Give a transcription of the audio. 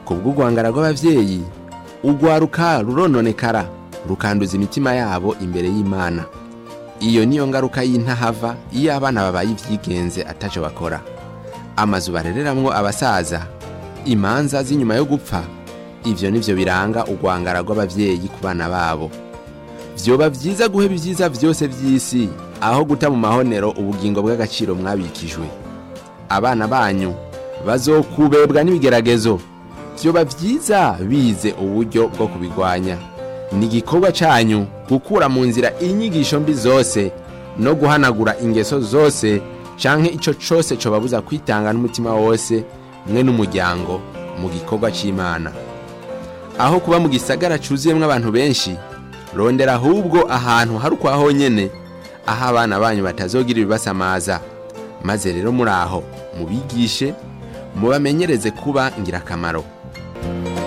ku bw'urwangara rw'abavyeyi urwaruka rurononekara rukanduza imitima yabo imbere y'imana iyo niyo ngaruka y'intahava iyo abana babaye ivyigenze ataco bakora amazu barereramwo abasaza imanza z'inyuma yo gupfa ivyo nivyo biranga urwangara rw'abavyeyi ku bana babo vyoba vyiza guheba ivyiza vyose vy'isi aho guta mu mahonero ubugingo bw'agaciro mwabikijwe abana banyu bazokubebwa n'ibigeragezo vyoba vyiza bize uburyo bwo kubigwanya ni igikorwa canyu gukura mu nzira inyigisho mbi zose no guhanagura ingeso zose canke ico cose cobabuza kwitanga n'umutima wose mwe n'umuryango mu gikorwa c'imana aho kuba mu gisagara cuzuyemwo abantu benshi rondera ahubwo ahantu hari ukwa honyene aho abana banyu batazogira ibibasamaza maze rero muri aho mubigishe mubamenyereze kuba ngirakamaro